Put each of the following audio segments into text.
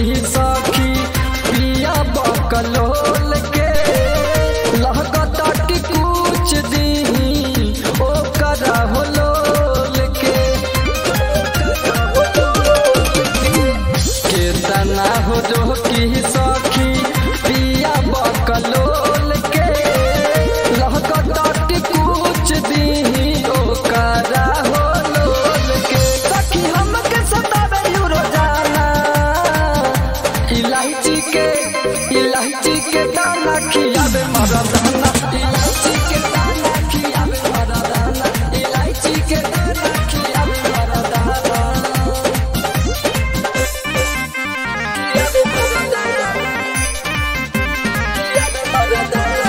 सखी पिया बकलोल के लहकता कि कुछ दी ओ करा हो लोल के केतना हो जो की सखी पिया बकलोल के लहकता कि कुछ दी ओ करा हो लोल के सखी हमके सतावे यू रोजाना इलायची के इलायची के दाना खियावे मारा दाना इलायची के दाना खियावे मारा दाना इलायची के दाना खियावे मारा दाना खियावे मारा दाना खियावे मारा दाना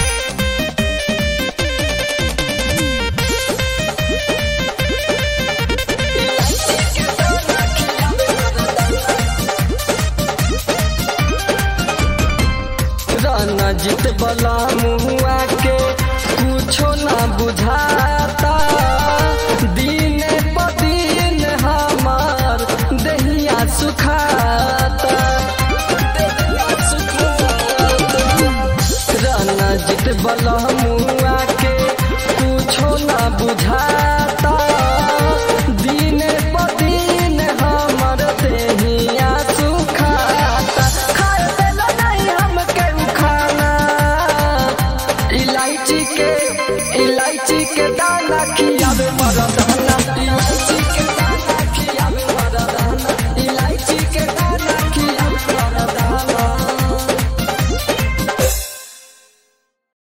रणजीत बला मुआ के कुछो ना बुझाता दिन प दिन हमार दहिया सुखाता दहिया सुखाता। रणजीत बला मुआ के कुछो ना बुझाता दिन प दिन हमर दहिया सुखाता खाए देला नहीं हमके उ खाना इलायची के इलायची के दाना खियावे